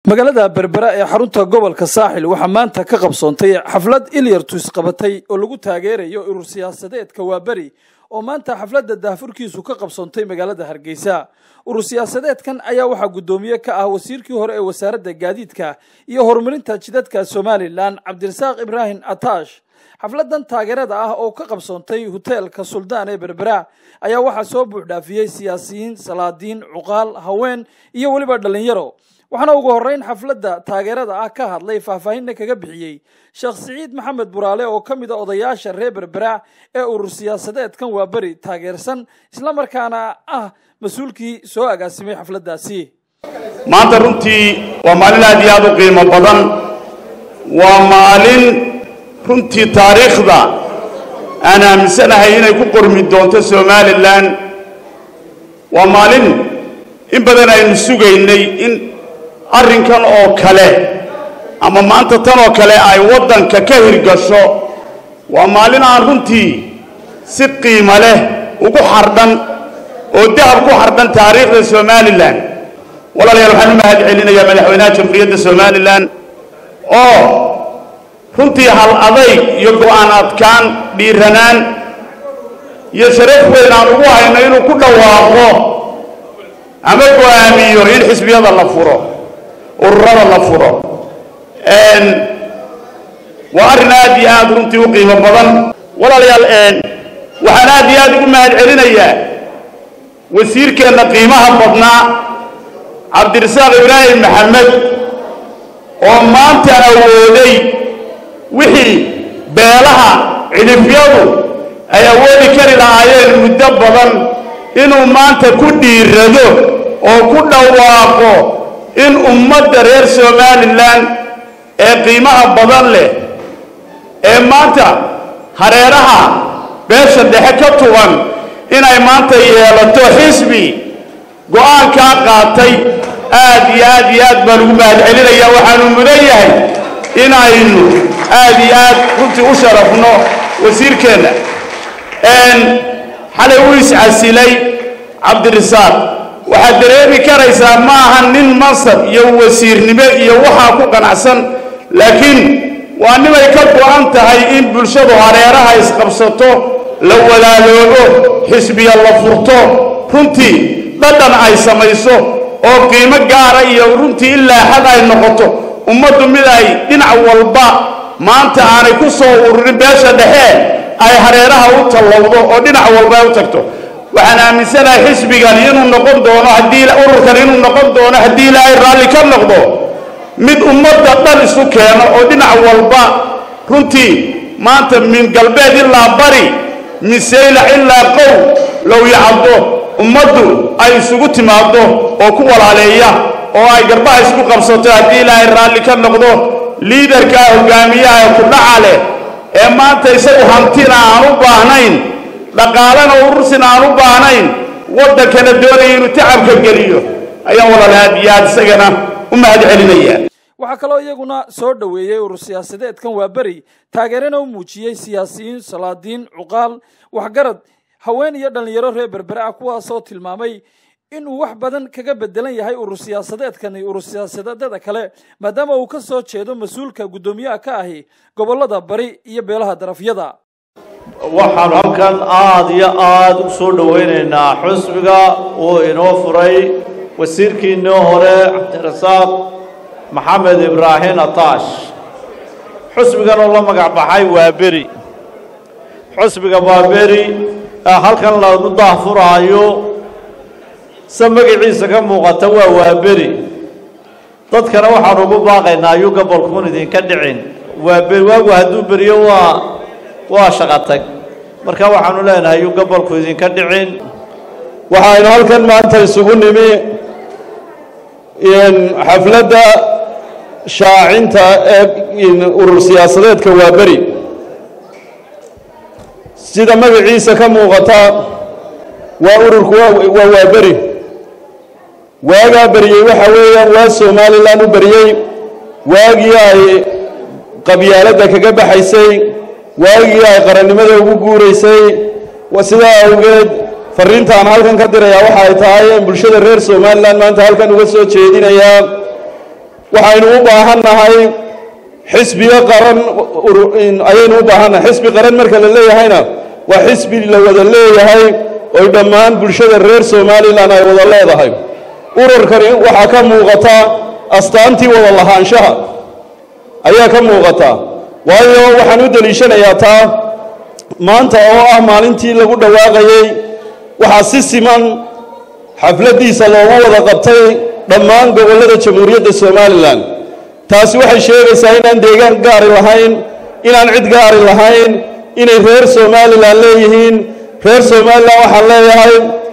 magaalada berbera ee xarunta gobolka saaxil waxaa maanta ka qabsoontay xaflad ilyartus qabatay oo lagu taageerayo urur siyaasadeedka waaberi oo maanta xafladda daahfurkiisu ka qabsoontay magaalada hargeysa urur siyaasadeedkan ayaa waxaa guddoomiye ka ah wasiirkii hore ee wasaaradda gaadiidka iyo horumarinta jidadka somalilan cabdirasaaq ibraahim ataash xafladan taageerada ah oo ka qabsoontay hoteelka suldaan ee berbera ayaa waxaa soo buuxdhaafiyey siyaasiyiin salaadiin cuqaal haween iyo weliba dhalinyaro waxaana ugu horeyn xafladda taageerada ah ka hadlay faahfaahinna kaga bixiyey sheekh siciid maxamed buraale oo ka mid a odayaasha reer berbera ee urur siyaasadeedkan waa beri taageersan islamarkaana ah mas-uulkii soo agaasimay xafladdaasi maanta runtii waa maalin aad iyo aad u qiimo badan waa maalin runtii taariikhda aan aaminsanahay inay ku qormi doonto somalilan waa maalin in badan aynu sugaynay in arrinkan oo kale ama maanta tan oo kale ay waddanka ka hirgasho waa maalin aan runtii si qiimo leh ugu xardhan oo dahab ku xardhan taariikhda somalilan walaalayaal waxaan u mahad celinayaa madaxweynaha jamhuuriyadda somalilan oo runtii hal adayg iyo go'aan adkaan dhiiranaan iyo sharaf weyn aan ugu hayno inuu ku dhawaaqo ama go'aamiyo in xisbiyada la furo ururada la furo waa arrin aad iyo aad runtii u qiimo badan walaalayaal waxaan aad iyo aad ugu mahad celinayaa wasiirkeenna qiimaha badnaa cabdirasaaq ibraahim maxamed oo maanta awooday wixii beelaha cidhifyadu ay awoodi kari lahaayeen muddo badan inuu maanta ku dhiirado oo ku dhawaaqo in ummadda reer somalilan ee qiimaha badan leh ee maanta hareeraha beesha dhexe ka tugan inay maanta yeelato xisbi go'aankaa qaatay aad iyo aad iyo aad baan ugu mahad celinayaa waxaanu mudan yahay inaynu aad iyo aad runtii u sharafno wasiirkeenna xalay uu iscasilay cabdirasaaq waxaad dareemi karaysaa ma aha nin mansab iyo wasiirnimo iyo waxaa ku qanacsan laakiin waa nimay ka go'an tahay in bulshadu hareeraha isqabsato la walaaloobo xisbiya la furto runtii dhadhan ay samayso oo qiimo gaara iyo runtii ilaa xad ay noqoto ummaddu mid ay dhinac walba maanta aanay ku soo ururin beesha dhexe ay hareeraha u tallowdo oo dhinac walba ay u tagto waxaan aaminsanahay xisbigani inuu noqon doono haddii ururkan inuu noqon doono haddii ilaahay raalli ka noqdo mid ummadda dhan isu keeno oo dhinac walba runtii maanta min galbeed ilaa bari min saylac ilaa qow low yacabdo ummaddu ay isugu timaaddo oo ku walaaleeya oo ay garbaha isku qabsato haddii ilaahay raalli ka noqdo liidarkaa hogaamiyaha ku dhaca leh ee maanta isagu hantina aan u baahnayn dhaqaalana urursina aan u baahnayn waddankana doonaya inuu tacabka geliyo ayaan walaal aad iyo aad isagana u mahad celinaya waxaa kaloo iyaguna soo dhoweeyey urur siyaasadeedkan waa beri taageerana u muujiyey siyaasiyiin salaadiin cuqaal waxgarad haween iyo dhallinyaro reer berbere ah kuwaasoo tilmaamay inuu wax badan kaga bedelan yahay urur siyaasadeedkani urur siyaasadeedada kale maadaama uu ka soo jeedo mas-uulka guddoomiyaha ka ahi gobollada bari iyo beelaha darafyada waxaanu halkan aada iyo aada u soo dhowaynaynaa xusbiga uu inoo furay wasiirkiinii hore cabdirasaaq maxamed ibraahim ataash xusbigan oo la magac baxay waa beri xusbiga waa beri halkan lagu daahfuraayo se magaciisa ka muuqata waa waaberi dadkana waxaanu ugu baaqaynaa ayuu gobolkuun idinka dhicin waaberi waagu hadduu beriyo waa waa shaqatag marka waxaanu leenahay ayuu gobolku idinka dhicin waxaynu halkan maanta isugu nimi xafladda shaacinta ee urur siyaasadeedka waa beri sida magaciisa ka muuqata waa ururku waa waa beri waagaa beriyey waxa weeyaan waa somalilan u beriyey waagii ay qabyaaladda kaga baxaysay waagii ay qarannimada ugu guuraysay sidaa awgeed fariintaan halkan ka dirayaa waxa ay tahay in bulshada reer somalilan maanta halkan uga soo jeedinayaa waxaynu u baahan nahay xisbiga qaran ayaynu u baahannahay xisbi qaran marka la leeyahayna waa xisbi la wada leeyahay oy dhammaan bulshada reer somalilan ay wada leedahay ururkani waxaa ka muuqata astaantii wada lahaanshaha ayaa ka muuqata waayo waxaan u deliishanayaa taa maanta oo ah maalintii lagu dhawaaqayey waxaa si siman xafladdiisa loogu wada qabtay dhammaan gobollada jamhuuriyadda somalilan taasi waxay sheegaysaa inaan deegaan gaari lahayn inaan cid gaari lahayn inay reer somalilan leeyihiin reer somalilan waxaan leeyahay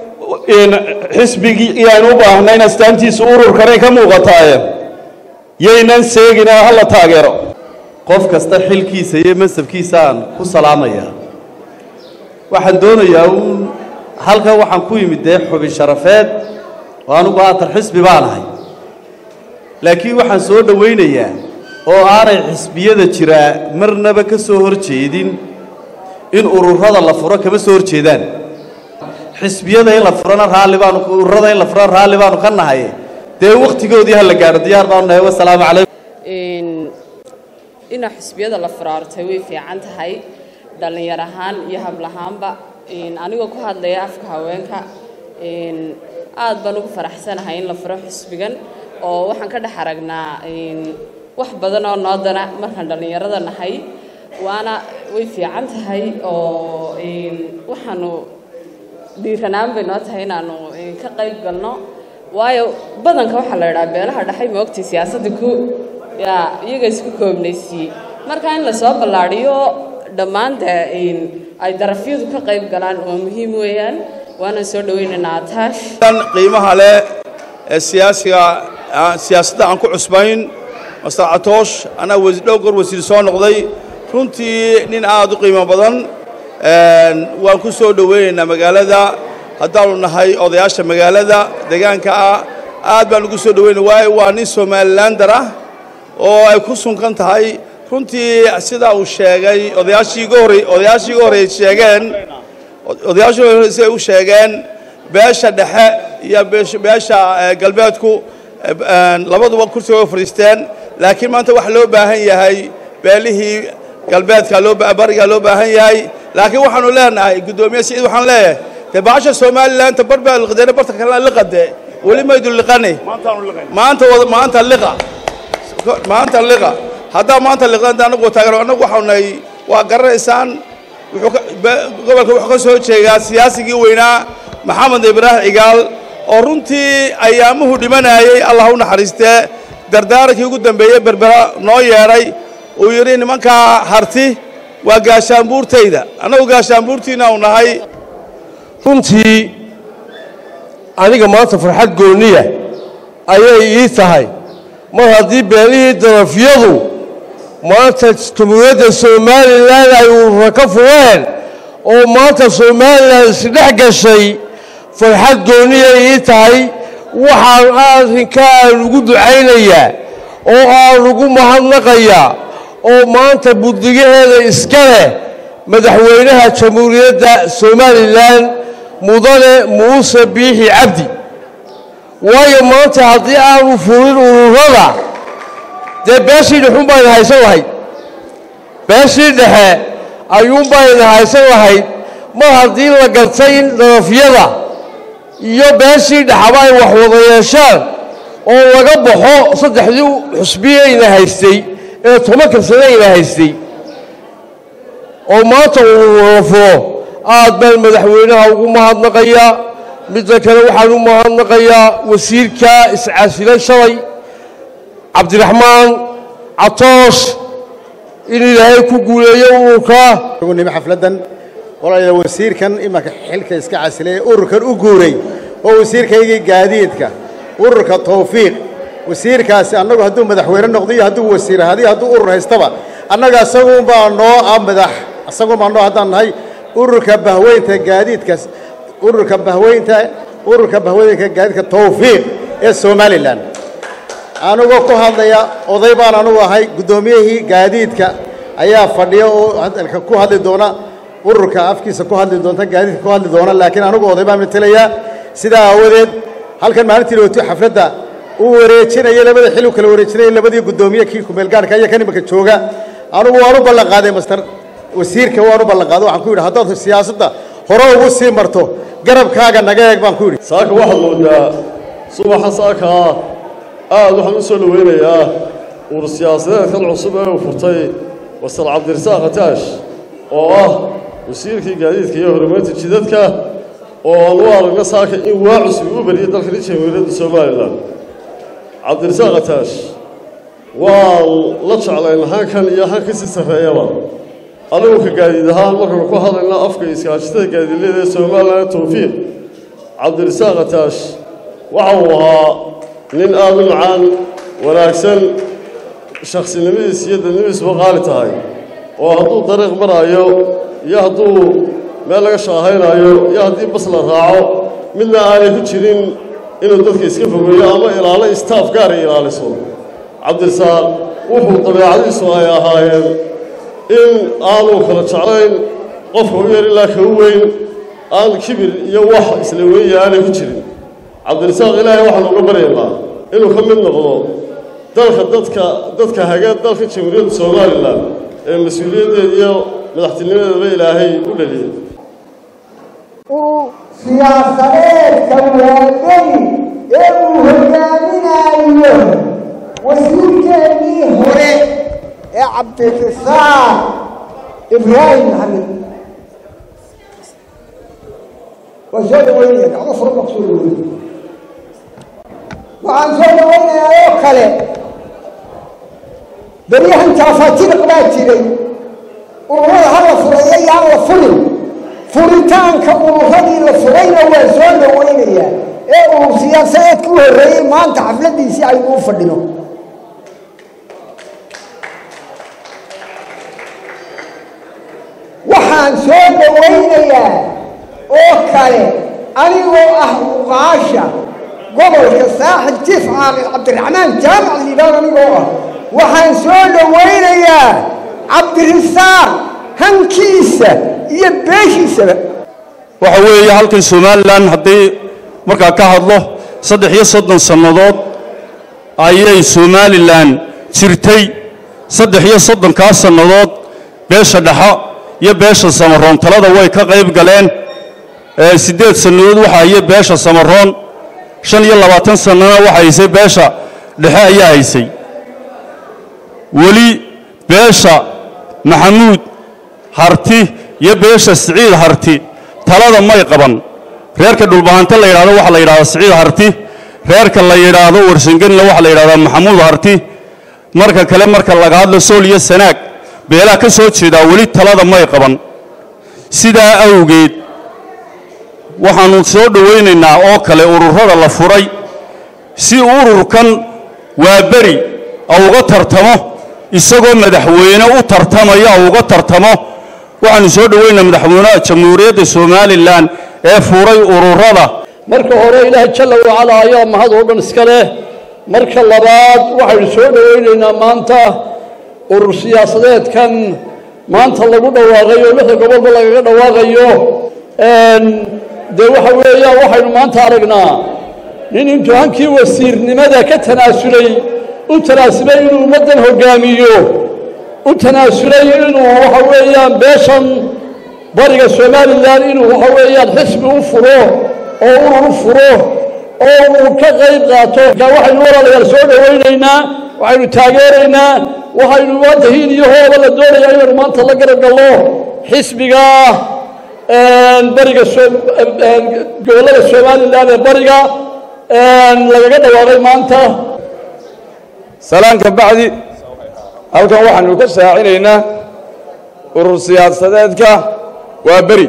xisbigii aynu u baahnayn astaantiisu ururkanay ka muuqataaye yaynan seeginaa hala taageero qof kasta xilkiisa iyo masabkiisaan ku salaamaya waxaan doonayaa uun halkan waxaan ku yimid dee xubin sharafeed oo anugu haatan xisbi baan ahay laakiin waxaan soo dhowaynayaa oo aanay xisbiyada jiraa marnaba ka soo hor jeedin in ururada la furo kama soo hor jeedaan xisbiyada in la furana raalli baanu ururada in la furana raalli baanu ka nahay dee wakhtigoodii ha la gaadho diyaar baanu nahay wasalaamu calaykum inaa xisbiyada la furaartay way fiican tahay dhallinyar ahaan iyo hablahaanba anigoo ku hadlaya afka haweenka aad baan ugu faraxsanahay in la furo xisbigan oo waxaan ka dhex aragnaa wax badan oo noo dana markaan dhallinyarada nahay waana way fiican tahay oo waxaanu dhiiranaan bay noo tahay inaanu ka qayb galno waayo badanka waxaa la idhaha beelaha dhexay moogtay siyaasadda ku yaa iyaga isku koobnaysiiyey marka in lasoo ballaadhiyo dhammaan dee ay darafyadu ka qayb galaan waa muhiim weeyaan waana soo dhoweynaynaa ataash qiimaha leh ee siyaasiga siyaasadda aan ku cusbayn master catoosh anaa dhowr goor wasiir soo noqday runtii nin aad u qiimo badan waan ku soo dhoweynaynaa magaalada haddaanu nahay odayaasha magaalada deegaanka ah aad baan ugu soo dhoweynay waayo waa nin somalilander ah oo ay ku sunkan tahay runtii sidaa uu sheegay odayaashii iga horey odayaashii iga horreeyey sheegeen odayaashii horey siday u sheegeen beesha dhexe iyo beesha galbeedku labaduba kursiga way fadhiisteen laakiin maanta waxa loo baahan yahay beelihii galbeedka loo bariga loo baahan yahay laakiin waxaanu leenahay guddoomiye siciid waxaan leeyahay dee baasha somalilaanta bar baa liqdeena barta kalena liqade weli maydu liqani maanta maanta liqa maanta liqa haddaa maanta liqdanta anagu taageero annagu waxaanu nahay waa garanaysaan wuxuu gobolka wuxuu ka soo jeedaa siyaasigii weynaa maxamed ibraahim cigaal oo runtii ayaamuhu dhimanayay allah u naxariistee dardaarankii ugu dambeeyey berbera noo yeedhay uu yidhi nimankaa harti waa gaashaanbuurtayda annagu gaashaanbuurtiina u nahay runtii aniga maanta farxad gooniya ayay ii tahay mar haddii beelihii darafyadu maanta jamhuuriyadda somalilan ay urura ka fureen oo maanta somalilan isdhex gashay farxad gooniyay ii tahay waxaan arrinka aan ugu ducaynayaa oo aan ugu mahadnaqayaa oo maanta buddigaheeda iska leh madaxweynaha jamhuuriyadda somalilan mudane muuse biixi cabdi waayo maanta haddii aanu furin ururada dee beeshii dhexun bayna haysan lahayd beeshii dhexe ayuunbayna haysan lahayd mar haddii la gartay in darafyada iyo beeshii dhexaba ay wax wada yeeshaan oo laga baxo saddexdii xusbiyayna haystay ee tobanka sanayna haystay oo maanta uu wada furo aad baan madaxweynaha ugu mahadnaqayaa midda kale waxaan u mahadnaqayaa wasiirka iscasilay shalay cabdiraxmaan catoosh in ilaahay ku guuleeyo ururka nimi xafladdan walaalayaal wasiirkan imanka xilka iska casilay ee ururkan u guuray oo wasiirkaygii gaadiidka ururka tawfiiq wasiirkaasi annagu hadduu madaxweyne noqdo iyo hadduu wasiir ahaado iyo hadduu urur haystaba annaga isagunbaa noo ah madax isagunbaa noo haddaan nahay ururka bahweynta gaadiidka ururka bahweynta ururka bahweynka gaadiidka tawfiiq ee somalilan anigoo ku hadlaya oday baan anugu ahay guddoomiyihii gaadiidka ayaa fadhiya oo hadalka ku hadli doona ururka afkiisa ku hadli doonta gaadiidka ku hadli doona laakiin anigu oday baan matelayaa sidaa aawadeed halkan maalintii dhowto xafladda uu wareejinayo labada xil uu kala wareejinayo labadii guddoomiye kii kumeelgaarhka iyo kan iminka jooga anugu waan u ballan qaaday master wasiirka waan u ballan qaaday waxaan ku yidhi haddaad siyaasadda hore ugu sii marto garabkaaga naga eeg baan ku yidhi saaka waxaad moodaa subaxa saakaa aad waxaan u soo dhoweynayaa uur siyaasadeedkan cusub ee uu furtay wasal cabdirasaaq ataash oo ah wasiirkii gaadiidka iyo horumarinta jidadka oo aan u aragno saaka in waa cusub u bariyay dalkani jamhuuriyadda somalilan cabdirasaaq ataash waan la jeclayn hankan iyo hanka si sarreeyaba anigu ka gaadiid ahaan markaanu ku hadlayna afka iskaashatada gaadiidleyda ee somalilan towfiiq cabdirasaaq ataash waxa uu ahaa nin aad u macaan wanaagsan shaksinimadiis iyo dadnimadiisuba qaali tahay oo hadduu dariiq maraayo iyo hadduu meel laga shaahaynaayo iyo haddii bas la raaco midna aanay ku jirin inuu dadka iska fogeeyo ama ilaalo istaaf gaar ay ilaaliso cabdirasaaq wuxuu dabeecadiisu ay ahaayeen in aanu kala jeclayn qofka u yar ilaa ka u weyn aan kibir iyo wax isla weeye aanay ku jirin cabdirasaaq ilaahay waxaanu uga baryaynaa inuu ka mid noqdo dalka dadka dadka hagee dalka jamhuuriyadda somalilan ee mas-uuliyaddeeda iyo madaxtinimadeedaba ilaahay u dhaliyey uu siyaasadeedka waadani ee uu hogaaminayo wasiirkeennii hore ee cabdirasaaq ibraahim maxamed waan soo dhaweynaya gacmo furo baa kusoo dhaweynaya waxaan soo dhawaynayaa oo kale beryahan taafaatiriq baa jiray ururada ha la furayo yaan la furin furitaanka ururadii la furayna waa soo dhawaynayaa ee urur siyaasadeedka u horreeyey maanta xafladdiisii aynu u fadhino waxaan soo dhawaynayaa oo kale anigoo ah uqaasha gobolka saaxil jiif caaqil cabdiraxmaan jaamac liibaan anigoo ah waxaan soo dhawaynayaa cabdirasaaq hankiisa iyo beeshiisaba waxa weeye halkan somalilan haddii markaa ka hadlo saddex iyo soddon sannadood ayay somalilan jirtay saddex iyo soddonkaa sannadood beesha dhexo iyo beesha samaroon talada way ka qayb galeen ee siddeed sannadood waxa haye beesha samaroon shan iyo labaatan sannana waxa haysay beesha dhexe ayaa haysay weli beesha maxamuud harti iyo beesha siciid harti talada may qaban reerka dhulbahante la yidhahdo waxa la yidhahdaa siciid harti reerka la yidhaahdo warsangelina waxa la yidhahdaa maxamuud harti marka kale marka laga hadlo sool iyo sanaag beelaha ka soo jeedaa weli talada may qaban sidaa awgeed waxaannu soo dhowaynaynaa oo kale ururada la furay si ururkan waa beri au uga tartamo isagoo madaxweyne u tartamaya au uga tartamo waxaannu soo dhowaynaa madaxweynaha jamhuuriyadda somalilan ee furay ururada marka hore ilaahay jalla wacala ayaa mahad oo dhan iska leh marka labaad waxaynu soo dhowaynaynaa maanta urur siyaasadeedkan maanta lagu dhawaaqayo lixda gobolba lagaga dhawaaqayo dee waxa weeyaan waxaynu maanta aragnaa nin intuu hankii wasiirnimada ka tanaasulay u tanaasulay inuu ummaddan hoggaamiyo u tanaasulay inuu waxa weeyaan beeshan bariga somalilan inuu waxa weeyaan xisbi u furo oo urur u furo oo uu ka qayb qaato waxaynu walaalayaal soo dhowaynaynaa waxaynu taageeraynaa waxaynu maanta hiil iyo hooba la doonayaa inaynu maanta la garab gallo xisbiga bariga gobollada somalilan ee bariga lagaga dhawaaqay maanta salaanka bacdi halkan waxaanu ka shaacinaynaa urur siyaasadeedka waa beri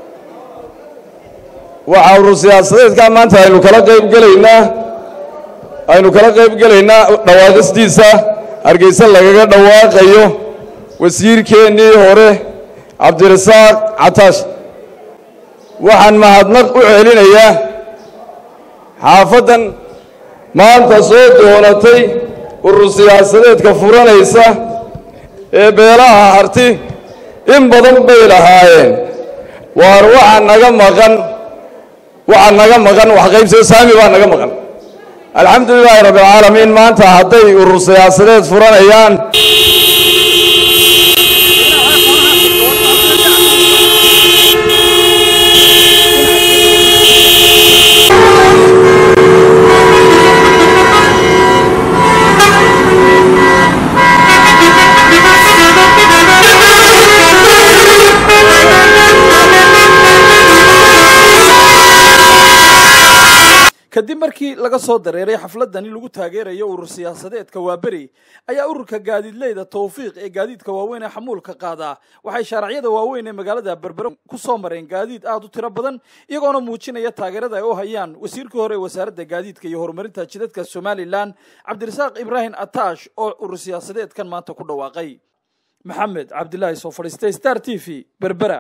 waxaa urur siyaasadeedka maanta aynu kala qayb gelaynaa aynu kala qayb gelaynaa dhawaaqistiisa hargeysa lagaga dhawaaqayo wasiirkeennii hore cabdirasaaq cataash waxaan mahadnaq u celinayaa xaafaddan maanta soo doonatay urur siyaasadeedka furanaysa ee beelaha harti in badan bay lahaayeen waar waxaa naga maqan waxaa naga maqan wax qaybsada saami baa naga maqan alxamdu lilaahi rabbi alcaalamiin maanta hadday urur siyaasadeed furanayaan kadib markii laga soo dareeray xafladani lagu taageerayo urur siyaasadeedka waaberi ayaa ururka gaadiidleyda towfiiq ee gaadiidka waaweyn ee xamuulka qaadaa waxay shaaracyada waaweyn ee magaalada berbere ku soo mareen gaadiid aad u tiro badan iyagoona muujinaya taageerada ay u hayaan wasiirkii hore ee wasaaradda gaadiidka iyo horumarinta jidadka somalilan cabdirasaaq ibraahim ataash oo urur siyaasadeedkan maanta ku dhawaaqay maxamed cabdilaahi soo fadhiistay star t v berbera